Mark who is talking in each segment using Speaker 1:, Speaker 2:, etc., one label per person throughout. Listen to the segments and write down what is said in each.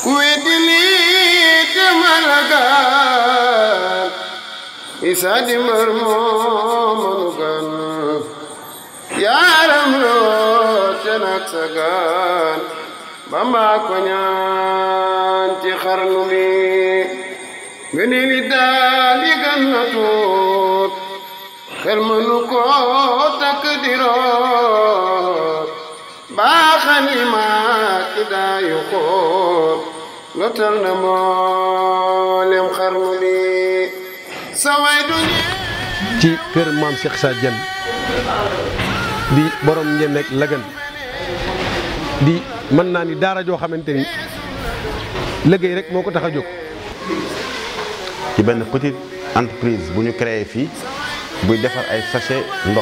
Speaker 1: ku weddi lii demal gaan isa di mbër moo mënu gan yaaram loo te nag sa gaan bamba ko ñaan ci xarnu bi ngëni li daal yi gan na tuut xel mënu ko takk di root baaxani maa ki daayu xoot lotal na mboolem xarnu bi saway du
Speaker 2: ci kër maam Cheikh Issa Diène di borom ngeen nekk lagan di mën naa ni daara joo xamante ni liggéey rek moo ko tax a jóg.
Speaker 3: ci benn petite entreprise bu ñu créé fii buy defar ay sachet ndox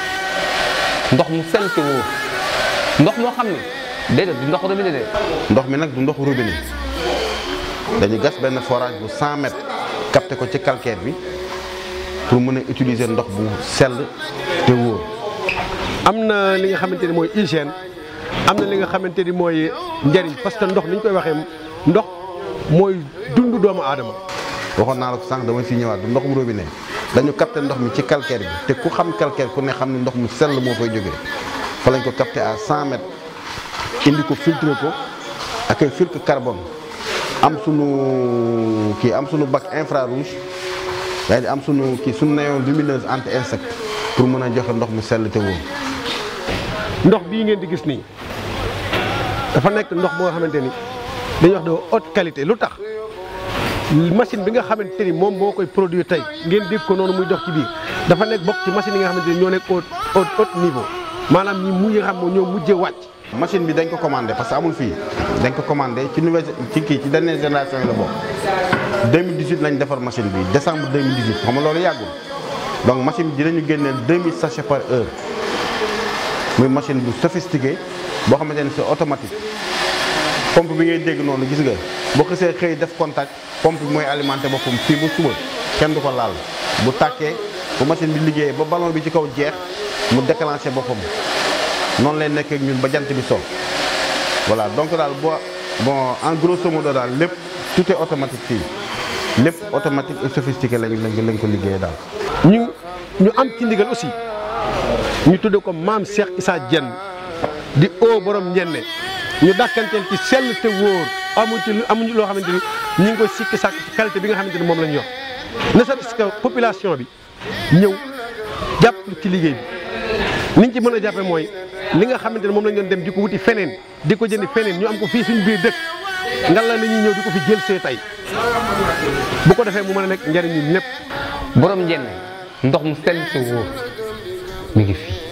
Speaker 4: ndox mu sell te wóor ndox moo xam ne déedéet du ndox robinet de
Speaker 3: ndox mi nag du ndox robinet dañu gas benn forage bu 100 mètres capté ko ci calcaire bi pour mën a utiliser ndox bu sell te wóor
Speaker 2: am na li nga xamante ni mooy hygiène am na li nga xamante ni mooy njariñ parce que ndox ni ñu koy waxee ndox mooy dund doomu aadama.
Speaker 3: waxoon naa la ko sànq dama fi ñëwaat du ndoxum robinet dañu capté ndox mi ci calcaire bi te ku xam calcaire ku ne xam ne ndox mu sell moo fay jógee fa lañ ko capté à 100 mètres indi ko filtré ko ak ay filtre carbone am sunu kii am sunu bac infrarouge yaa di am sunu kii sunu néon lumineuse anti insecte pour mën a joxe ndox mu sell te wóor.
Speaker 2: ndox bii ngeen di gis nii dafa nekk ndox boo xamante ni dañuy wax de haute qualité lu tax machine bi nga xamante ni moom moo koy produire tey ngeen dégg ko noonu muy dox ci biir dafa nekk bokk ci machine yi nga xamante ni ñoo nekk au au haut niveau maanaam ñi mu nga xam ñoo mujjee wàcc.
Speaker 3: machine bi dañ ko commandé parce que amul fii dañ ko commandé ci nouvelle ci kii ci dernière génération yi la bokk 2018 lañ defar machine bi décembre 2018 xam nga loolu yàggul donc machine bi dinañu génneel 2000 sachets par heure muy machine bu sophistiqué boo xamante ne c'est automatique pompe bi ngay dégg noonu gis nga boo xësee xëy def contact pompe bi mooy alimenté boppam fii ba suba kenn du ko laal bu tàkkee bu machine bi liggéeyee ba ballon bi ci kaw jeex mu déclenché boppam noonu lay nekk ak ñun ba jant bi so voilà donc daal boo bon en grosso modo daal lépp tout est automatique fii lépp automatique et sophistiqué lañ lañ lañ ko liggéeyee daal.
Speaker 2: ñu ñu am ci ndigal aussi ñu tudde ko maam Cheikh Issa Diène di oo borom njenne ñu dàkkanteel ci sell te wóor amuñ ci amuñu loo xamante ni ñu ngi koy sikki sàkk ci qualité bi nga xamante ni moom lañ yor ne serait-ce que population bi ñëw jàpp ci liggéey bi niñ ci mën a jàppe mooy li nga xamante ne moom lañ doon dem di ko wuti feneen di ko jëndi feneen ñu am ko fii suñu biir dëkk ngal la nañuy ñëw di ko fi jël see tey bu ko defee mu mën a nekk njariñ ñun ñëpp
Speaker 4: borom njenne ndox mu sell te wóor mi ngi fii